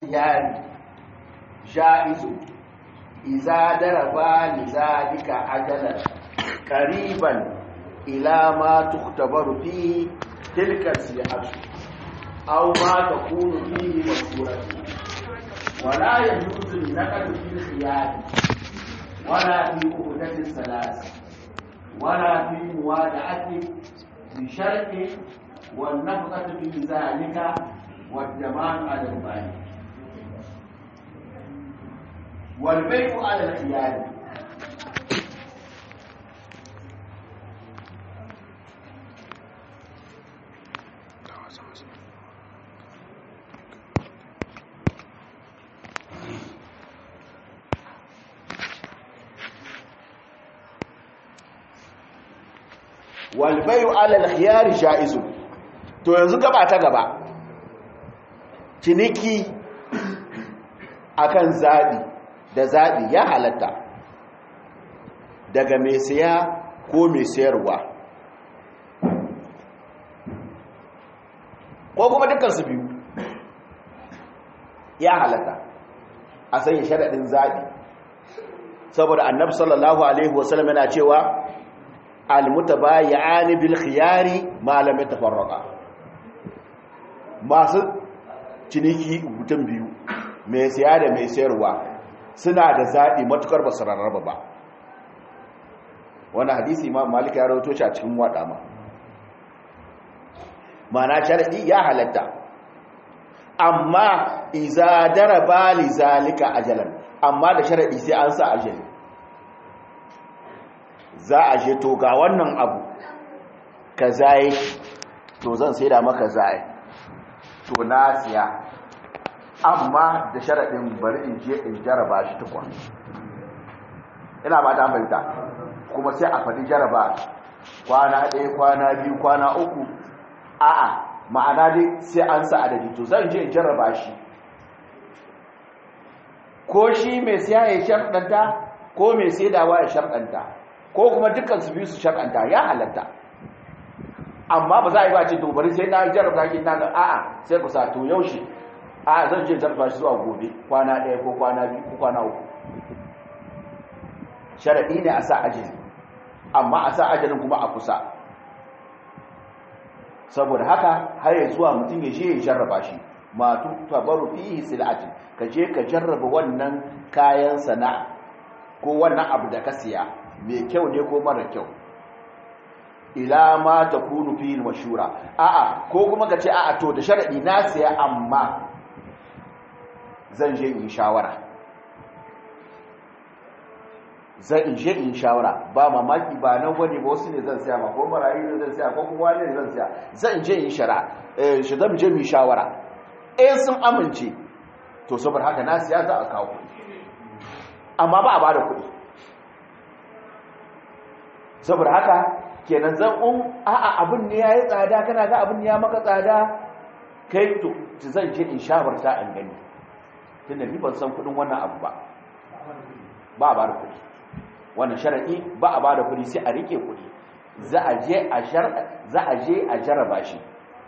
khiyari ja'izu iza daraba li zalika ajalan qariban ila ma tuktabaru fihi tilka siyatu aw ma takunu fihi masuratu wala yajuzu naqdu fil khiyari wala fi uhdati salasi wala fi muwada'ati bi sharti wan nafqatu fi zalika والجمال على البيع والبيع على الخيار والبيع على الخيار جائز to yanzu gaba ta gaba ciniki akan zaɓi da zaɓi ya halatta daga mai siya ko mai sayarwa ko kuma dukansu biyu ya halatta a sanya sharaɗin zaɓi saboda annabi sallallahu alaihi wasallam yana cewa almutabayyani bil khiyari ma lam yatafarraqa masu ciniki mutum biyu mai siya da mai sayarwa suna da zaɓi matukar ba su rarraba ba wani hadisi ma malika ya rahoto shi a cikin waɗa ma mana sharaɗi ya halatta amma iza daraba li zalika ajalan amma da sharaɗi sai an sa ajali za a je to ga wannan abu ka zaye to zan sai da maka zaye to na siya amma da sharaɗin bari in je in jaraba shi tukwa ina ba ta fahimta kuma sai a faɗi jaraba kwana ɗaya kwana biyu kwana uku a'a ma'ana dai sai an sa adadi to zan je in jaraba shi ko shi mai siya ya sharɗanta ko mai saidawa ya sharɗanta ko kuma dukkan su biyu su sharɗanta ya halatta amma ba za a yi ba ce to bari sai na jaraba shi na a'a sai ku sa to yaushe a zan je zarfa shi zuwa gobe kwana ɗaya ko kwana biyu ko kwana uku sharaɗi ne a sa ajali amma a sa ajalin kuma a kusa saboda haka har ya zuwa mutum ya je ya jarraba shi matu tabaru fihi sil'ati ka je ka jarraba wannan kayan sana'a ko wannan abu da ka siya mai kyau ne ko mara kyau ila ma takunu fihi mashura a'a ko kuma ka ce a'a to da sharadi na siya amma zan je in shawara zan in je in shawara ba mamaki ba nan wani ba wasu ne zan siya ma ko marayu ne zan siya ko kuma wani ne zan siya zan je in shara shi zan je mu shawara eh sun amince to saboda haka na siya za a kawo kuɗi amma ba a ba da kuɗi saboda haka kenan zan un a'a abin ne yayi tsada kana ga abin ya maka tsada kai to zan je in shawarta an gani tunda ni ban san kudin wannan abu ba ba a bada kudi wannan sharadi ba a bada kudi sai a rike kudi za a je a shar za a je a jarraba shi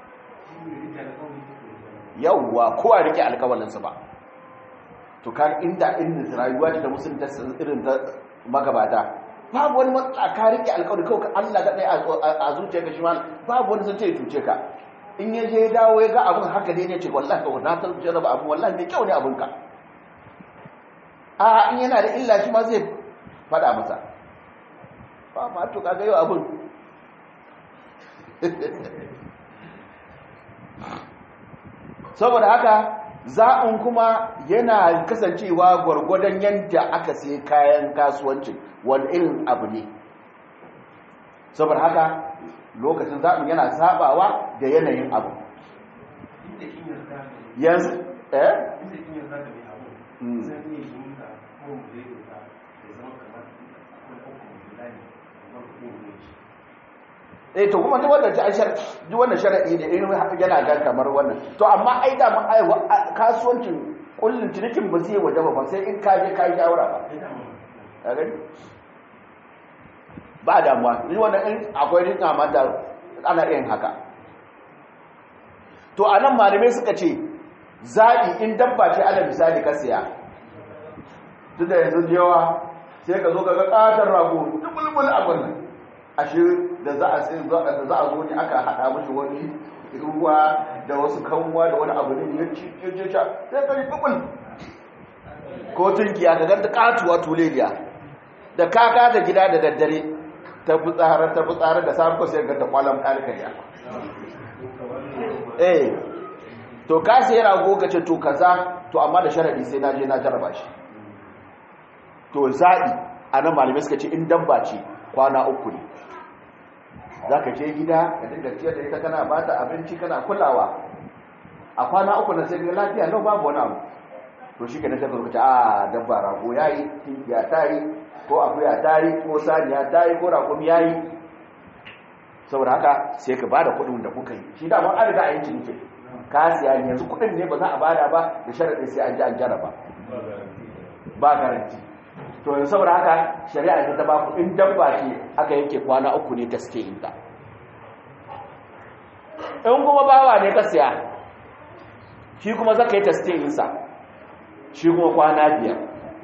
yawwa ko a rike alƙawarin sa ba to kan inda inda rayuwa ta musulunta irin ta magabata babu wani matsala ka rike alƙawari kawai Allah ga ɗaya a zuciyarka shi ma babu wani sun ce cuce ka in ya je dawo ya ga abin haka ne ne ce wallahi ka na san jarraba abin wallahi mai kyau ne abinka a in yana da illa shi ma zai fada masa ba ma to kaga yau abin saboda haka za'un kuma yana kasancewa gwargwadon yadda aka sai kayan kasuwancin wani irin abu ne saboda haka lokacin zaɓin yana sabawa da yanayin abu yanzu eh eh to kuma duk wannan ashar duk wannan sharadi ne in yana ga kamar wannan to amma ai da mun ai kasuwancin kullun cinikin ba zai waje ba sai in ka je ka yi shawara ba ka gani ba damuwa ni wannan in akwai rinka mata ana yin haka to anan malamai suka ce zaɓi in dabba ce ala misali ka siya duk da yanzu yawa sai ka zo ka ga ƙatar rago dubulbul abin nan ashe da za a da za a zo ne aka haɗa mashi wani ruwa da wasu kanwa da wani abu ne ya ci ya ce sha sai ka yi bubul ko tunkiya ka ganta katuwa tuleliya da kaka ta gida da daddare ta fitsara ta fitsara da safe sai ga ta kwalam kalkariya eh to ka sai rago ka ce to kaza to amma da sharadi sai na je na jarraba shi to zaɓi a nan malamai suka ce in dabba ce kwana uku ne za ka je gida ka dinga ciyar da ita kana ba ta abinci kana kulawa a kwana uku na sai ga lafiya lau babu wani abu to shi ke na tafi lokaci a dabba rago ya yi tinkiya ta yi ko akuya ta yi ko saniya ta yi ko raƙumi ya yi saboda haka sai ka ba da kuɗin da kuka yi shi da an riga a yi ciniki ka siya yanzu kuɗin ne ba za a bada ba da sharaɗin sai an ji an jaraba ba garanti to yanzu saboda haka shari'a ta ba ku in dabba ce aka yanke kwana uku ne ta suke inda in kuma bawa ne ka siya shi kuma zaka yi taste insa shi kuma kwana biyar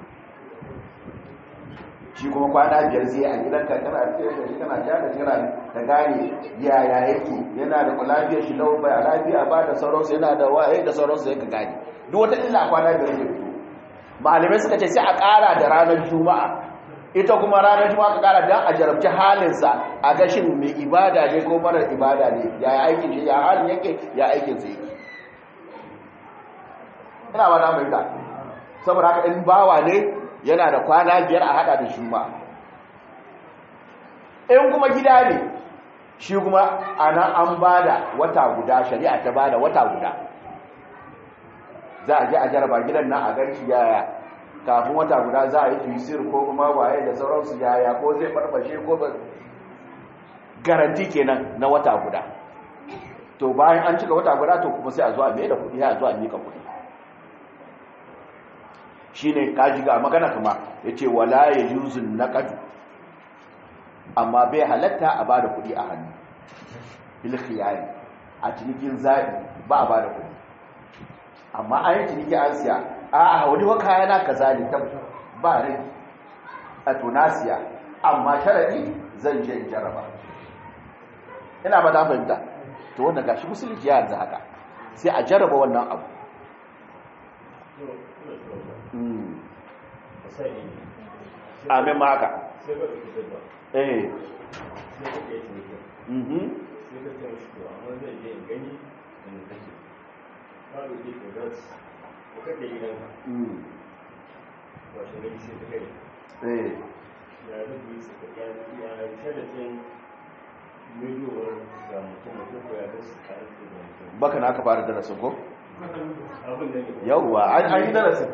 shi kuma kwana biyar zai a gidanka kana tsaye da shi kana ja da jira ka gane yaya yake yana da lafiyar shi lau bai lafiya ba da sauransu yana da waye da sauransu ya ka gane duk wata illa kwana biyar zai fito malamai suka ce sai a ƙara da ranar juma'a ita kuma ranar juma'a ka ƙara don a jarabci halinsa a gashin mai ibada ne ko marar ibada ne ya yi aikin shi ya halin yake ya aikin sa yake ina ba na mai da saboda haka in bawa ne yana da kwana biyar a hada da juma'a in kuma gida ne shi kuma ana an bada wata guda shari'a ta bada wata guda za a je a jaraba gidan nan a ganci yaya kafin wata guda za a yi tuisir ko kuma waye da sauransu yaya ko zai farfashe ko ba garanti kenan na wata guda to bayan an cika wata guda to kuma sai a zo a mai da kudi ya zo a mika kudi shine kaji ga magana kuma yace wala yajuzun naqad amma bai halatta a bada kudi a hannu bil khiyari a cikin zabi ba a bada kudi amma an yi ciniki an siya a a wani wa kayana kaza ne ta ba rai a tunasiya amma sharadi zan je in jaraba ina ba ta fahimta to wannan gashi musulunci ya yanzu haka sai a jaraba wannan abu amin ma haka eh mhm eh baka na aka fara darasin ko? yauwa an yi darasin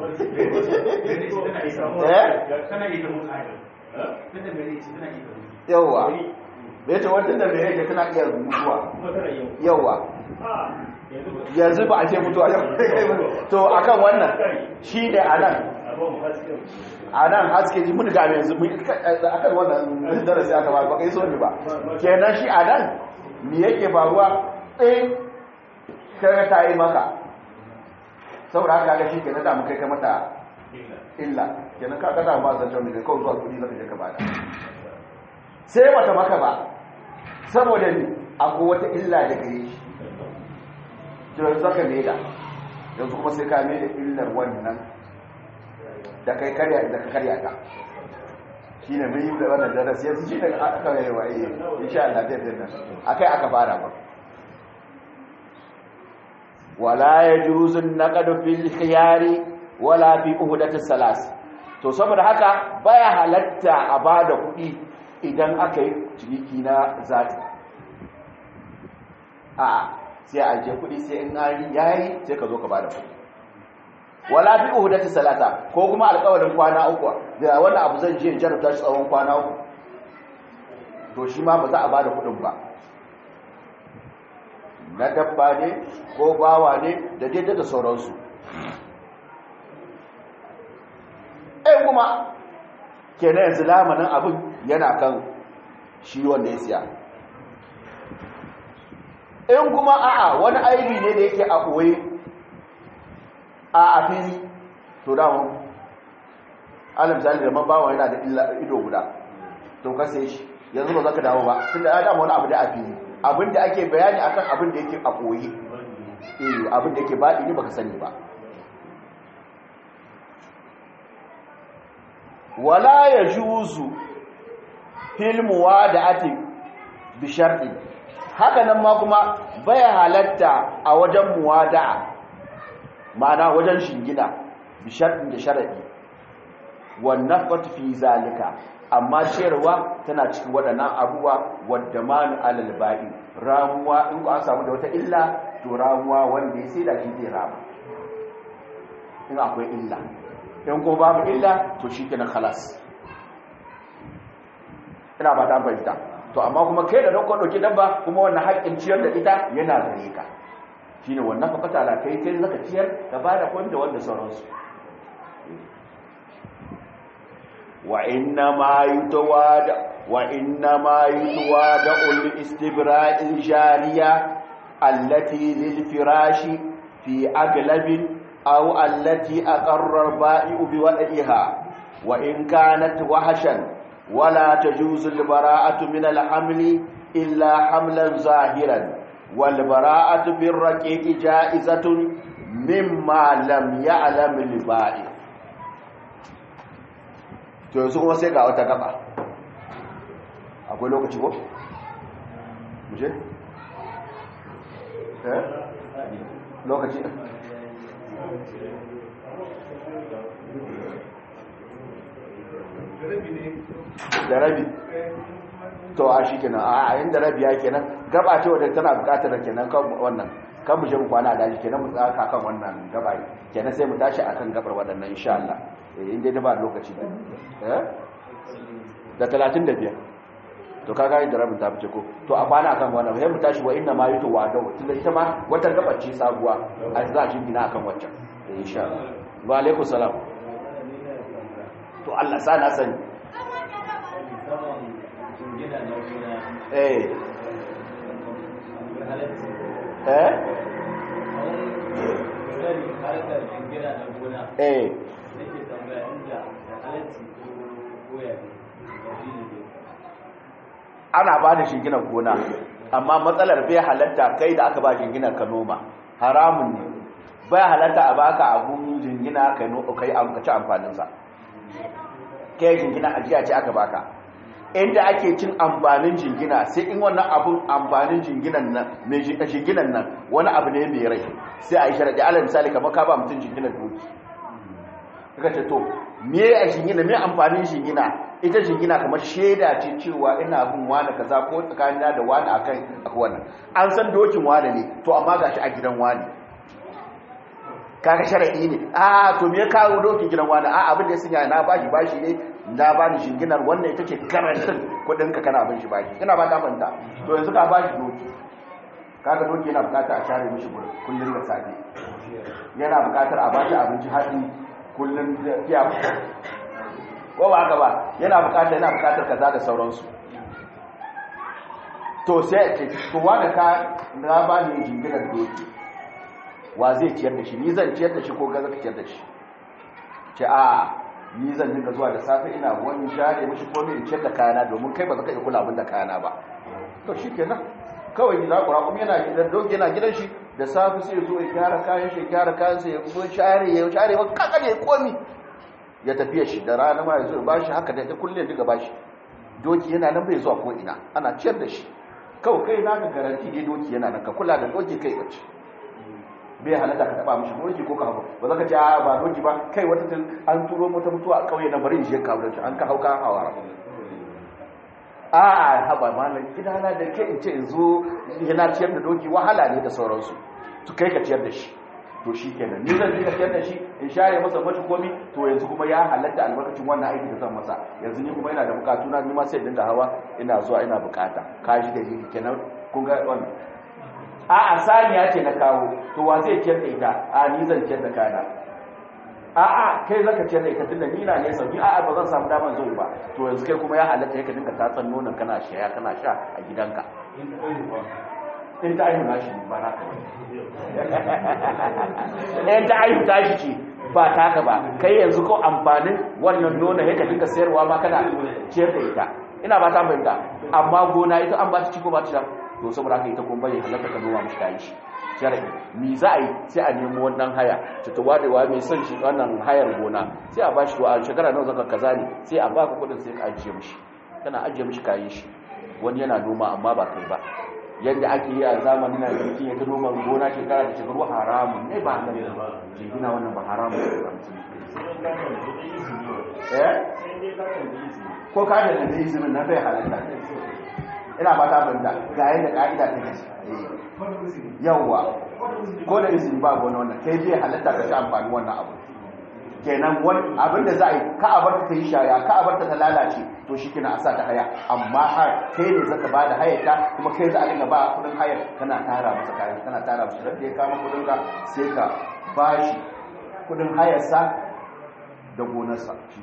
yauwa bai ce wata da mai yake tana iya mutuwa yauwa yanzu ba a ce mutuwa to akan wannan shi ne a nan a nan haske ji mun game yanzu akan wannan darasi aka ba ba kai so ne ba kenan shi a nan me yake faruwa ɗin kare ta yi maka saboda haka ga shi kenan da mu kai ka mata illa kenan ka kada ba zan jami da kawai zuwa kudi zaka je ka bada sai mata maka ba saboda ni akwai wata illa da gare shi to zaka ne da yanzu kuma sai ka mai da illar wannan da kai karya da ka karya ta shine mun yi da wannan darasi yanzu shi daga aka yi wa eh insha Allah zai dinna akai aka fara ba wala yajuzu an-naqdu fil khiyari wala fi uhdati salas to saboda haka baya halatta a bada kuɗi idan aka yi ciniki na zati a sai a je kuɗi sai in ari yayi sai ka zo ka bada kuɗi wala fi uhdati salata ko kuma alƙawarin kwana uku da wannan abu zan je in jarabta shi tsawon kwana uku to shi ma ba za a bada kuɗin ba na dabba ne ko bawa ne da daidai da sauransu ɗaya kuma kenan yanzu lamanin abin yana kan shi wanda ya siya in kuma a'a wani aibi ne da yake a ɓoye a a fili to dama alam misali da man bawa yana da ido guda to ka sai shi yanzu ba za ka dawo ba tunda ya dama wani abu da a fili abin da ake bayani akan abin da yake a koyi eh abin da yake baɗi ne baka sani ba wala yajuzu fil muwada'ati bi shar'i haka nan ma kuma baya halatta a wajen muwada'a ma'ana wajen shingina bi shar'in da sharadi wan nafqatu fi zalika amma ciyarwa tana cikin waɗannan abubuwa wadda manu alal ba'i ramuwa in an samu da wata illa to ramuwa wanda ya sai da shi zai rama in akwai illa in kuma babu illa to shi kenan khalas ina ba ta fahimta to amma kuma kai da dauko dauki dabba kuma wannan haƙƙin ciyar da ita yana gare ka shine wannan fa fata la kai kai zaka ciyar ka bada kwan da wanda sauransu wa inna ma yutawada wa inna ma yutawada ul istibra'il jariya allati lil firashi fi aglabin aw allati aqarra al-ba'i'u bi wada'iha wa in kanat wahshan ولا تجوز البراءة من الحمل إلا حملا ظاهرا والبراءة بالرقيق جائزة مما لم يعلم البائع to yanzu kuma sai ga wata gaba akwai lokaci ko? muje? eh? lokaci da rabi to a shi kenan a yin da rabi ya kenan gaba ce wadda tana bukatar da kenan kan wannan kan mu je mu kwana a daji kenan mu tsaka kan wannan gaba kenan sai mu tashi akan gabar waɗannan insha Allah eh inda da ba lokaci eh da 35 to kaga da rabin ta fice ko to a kwana akan wannan sai mu tashi wa inna ma yutu wa da tunda ita ma wata gabar ce sabuwa a za a gina akan waccan insha Allah wa alaikum salam to Allah sa na sani eh eh eh ana ba da shinginar gona amma matsalar bai halatta kai da aka ba shinginar ka noma haramun ne bai halatta a baka abun jingina kai ci amfaninsa kai jingina ajiya ce aka baka inda ake cin amfanin jingina sai in wannan abun amfanin jinginan nan mai jinginan nan wani abu ne mai rai sai a yi sharaɗi ala misali kamar ka ba mutum jinginan doki kaka ce to me a jingina me amfanin jingina ita jingina kamar shaida ce cewa ina bin wani kaza ko tsakanina da wani akan akwai wannan an san dokin wani ne to amma gashi a gidan wani kaga sharadi ne a to me ya kawo dokin gidan wani a abin da ya sanya na bashi bashi ne na bani shinginar wannan ita ce garantin kudin ka kana bin shi bashi ina ba ta manta to yanzu ka bashi doki kaga doki yana bukata a share mishi gurin kullun da safe yana bukatar a bashi abinci haɗi kullun fiya ko ba haka ba yana bukatar yana bukatar kaza da sauransu to sai ce to wanda ka na bani jinginar doki wa zai ciyar da shi ni zan ciyar da shi ko gaza ka ciyar da shi ce a ni zan dinga zuwa da safe ina wani share mishi komai in ciyar da kayana domin kai ba za ka iya kula abin da kayana ba to shi kenan kawai ni za ku raƙum yana gidan doki yana gidan shi da safe sai zo ya gyara kayan shi ya gyara kayan sa ya zo share ya share ba kaka ne komi ya tafiya shi da rana ma ya zo ba shi haka da ta kulle diga ba shi doki yana nan bai zuwa ko ina ana ciyar da shi kawai kai na ka garanti dai doki yana nan ka kula da doki kai bace bai halatta ka taba mishi doki ko ka hau ba za ka ce a ba doki ba kai wata tun an turo mota mutuwa a kauye na bari shi ka wurin shi an ka hauka hawa a a haba malam gidana da ke in ce in zo yana ciyar da doki wahala ne da sauransu su kai ka ciyar da shi to shi kenan ni zan ka ciyar da shi in share masa mashi komi to yanzu kuma ya halatta albarkacin wannan aiki da zan masa yanzu ni kuma yana da bukatu na nima sai dinga hawa ina zuwa ina bukata ka shi da shi kenan kun ga wannan a a saniya ce na kawo to wa zai ciyar da ita a ni zan ciyar da kana a a kai zaka ciyar da ita tunda ni na ne sauki a a ba zan samu daman zuwa ba to yanzu kai kuma ya halatta yake dinka tatsan nonon kana shaya kana sha a gidanka in ta aihu nashi ba naka ba in ta aihu tashi ce ba taka ba kai yanzu ko amfanin wannan nuna ya ka dinka sayarwa ma kana ciyar da ita ina ba ta bayyana amma gona ita an ba ta ciko ba ta to saboda haka ita kuma bai halatta ka noma mishi kayan shi sharadi mi za a yi sai a nemo wannan haya ta tawadewa mai son shi wannan hayar gona sai a bashi to a shekara nawa zaka kaza ne sai a baka kudin sai ka ajiye mishi kana ajiye mishi kayan shi wani yana noma amma ba kai ba yadda ake yi a zamanin na yanki ya ta noma gona shekara da shekaru haramun ne ba halal ba jingina wannan ba haramun ne ba eh ko ka da da izinin na bai halatta ina ba ta banda ga yadda ka'ida ta gaske yawwa ko da izini ba wani wannan kai zai halatta ka ci amfani wannan abu kenan wani abin da za a yi ka a barta ta yi shaya ka a barta ta lalace to shi kina a sa ta haya amma har kai ne zaka ba da hayar ta kuma kai za a dinga ba kudin hayar kana tara masa kayan kana tara masa da ya kama kudin ka sai ka ba shi kudin hayar sa da gonarsa shi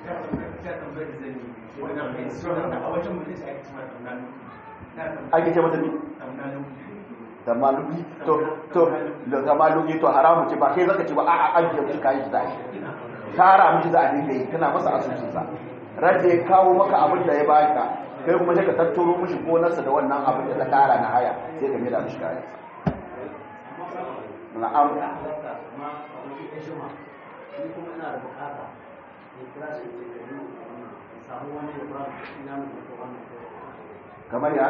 ake ce mata ne da maluki to to da maluki to haramu ce ba kai zaka ce ba a'a ajiye mushi kayan shi za a yi tara mushi za a dinga yi kana masa asusun sa rage ya kawo maka abin da ya baka kai kuma sai ka tattaro mushi gonarsa da wannan abin da ka tara na haya sai ka maida mushi kayan na'am kamar ya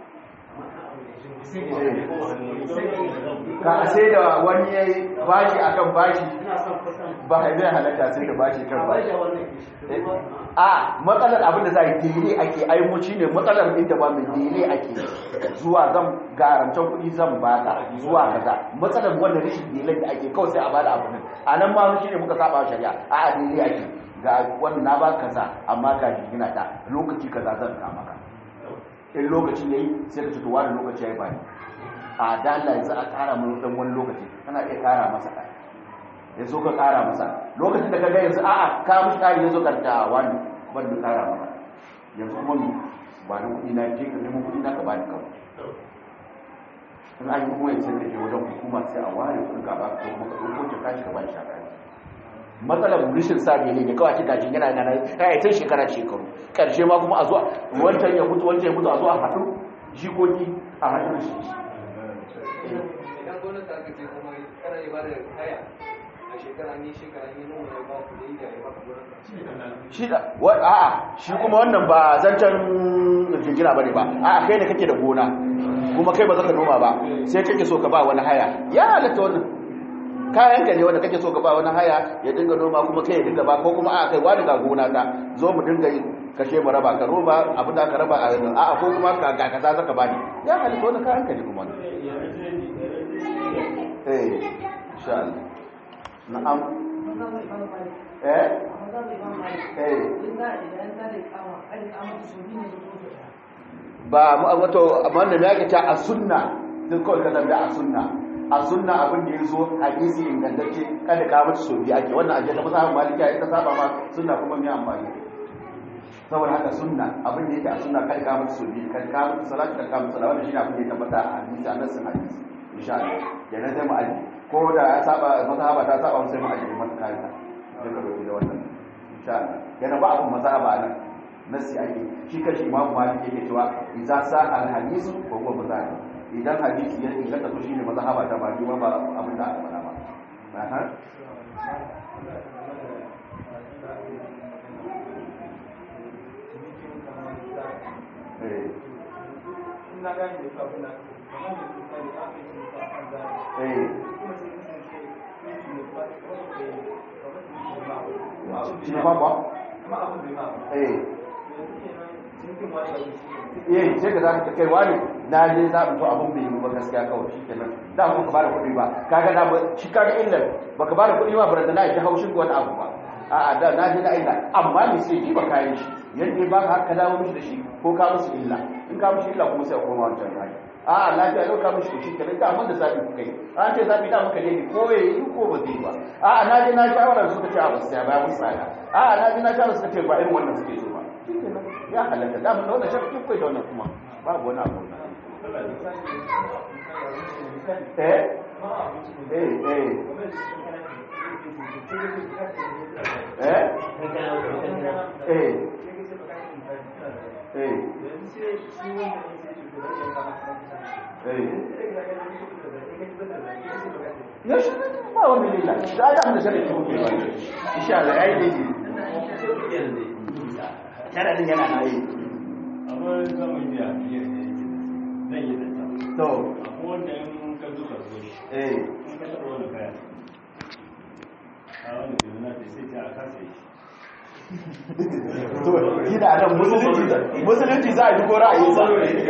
ka sai da wani ya yi bashi a kan bashi ba a zai halatta sai da bashi kan bashi a matsalar abin da za a yi dele ake aimuci ne matsalar inda ba mai dele ake zuwa zan garantar kuɗi zan ba ka zuwa kaza matsalar wannan rashin dele da ake kawai sai a bada abu a nan ma shi ne muka saba shari'a a a dele ake ga wannan na ba kaza amma ga jingina ta lokaci kaza zan kama ka in lokacin yayi sai ka fito wani lokaci yayi bani a da Allah yanzu a kara mun dan wani lokaci kana iya kara masa kai yanzu ka kara masa lokacin da kaga yanzu a'a ka mushi kari yanzu ka ta wani ban da kara maka yanzu kuma mu ba da kudi na je ka nemo kudi na ka bani kawai in an yi kuma yanzu da ke wajen hukuma sai a ware kudin ka ba ko kuma ka ɗauko ka kashi ka bani shakari matsalar rishin sa ne ne kawai cika shi yana yana ya ta shekara shekaru karshe ma kuma a zuwa wancan ya mutu wancan ya mutu a zuwa haɗu jikoki a haɗu da shi idan gwamnati aka ce kuma kana yi ba da haya a shekara ne shekara ne nuna ya ba ku da iya ya baka gwamnati shi da wa- a'a shi kuma wannan ba zancen jingina bane ba a'a kai ne kake da gona kuma kai ba zaka noma ba sai kake so ka ba wani haya ya halatta wannan kayan ka ne wanda kake so ka ba wani haya ya dinga noma kuma kai ya dinga ba ko kuma a'a kai wani ga gona ta zo mu dinga yi kashe mu raba ka roba abin da ka raba a yanzu a'a ko kuma ka ga kaza zaka bani ya halatta wannan kayan ka ne kuma wannan eh insha Allah na'am eh eh ba wato wannan ya kace a sunna duk kawai ka tambaya a sunna a sunna abin da yazo hadisi ingantacce kada ka mutu so biya ake wannan ajiyar da musamman maliki ita saba ma sunna kuma mai amfani saboda haka sunna abin da yake a sunna kada ka mutu so biya kada ka mutu salatu kada ka mutu salatu wannan shine abin da ya tabbata a hadisi a nassin hadisi insha Allah kenan sai mu aji ko da ya saba mazhaba ta saba sai mu aji mata kayan ta sai ka dauki da wannan insha Allah kenan ba abun mazhaba nan nasi ake shi kashi imamu malik yake cewa idza sa al hadisu wa huwa mazhab idan hadisi ya inganta to shine mazhaba ta ba ni ba abin da aka faɗa ba aha eh ina gani da kafin na kamar da kuka ne aka yi kuka kan zai eh kuma sai kuka ce kuka ne ba wasu ke shi ne ba ba kuma abin bai ma ba eh yanzu kenan cinikin wani abu shi eh sai ka zaka kai wani na je za mu to abun bai yi ba gaskiya kawai shikenan da mu ka bada kuɗi ba kaga da ba shi kaga illar baka bada kuɗi ba baranda na ji haushin ko wani abu ba a'a da na ji na illa amma ni sai ji ba kayan shi yadda ba ka haka dawo mishi da shi ko ka musu illa in ka musu illa kuma sai a koma wancan hali a'a lafiya lau ka mishi to shi kenan da mun da zabi kuka yi an ce zabi da muka ne ko ya yi ko ba zai ba a'a na je na shawara suka ce a ba su ya ba musu tsada a'a na je na shawara suka ce ba irin wannan suke so ba shikenan ya halatta da mun da wannan shafi kai da wannan kuma babu wani abu eh eh eh eh eh ya shi ba wani lila da ya da shari'a ko ba insha Allah yayi dai sharadin yana na yi amma zaman biya zan yi da ta to akwai wanda in ka zo ka zo shi eh in ka taɓa wani kaya a wani biyu na ta sai ta a kasa yi to gida nan musulunci musulunci za a yi ko ra'ayi sa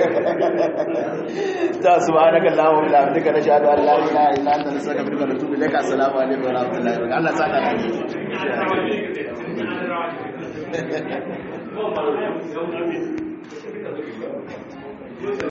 ta subhanaka allahumma wa bihamdika nashhadu an la ilaha illa anta nastaghfiruka wa natubu ilaika assalamu alaikum wa rahmatullahi wa barakatuh Allah saka da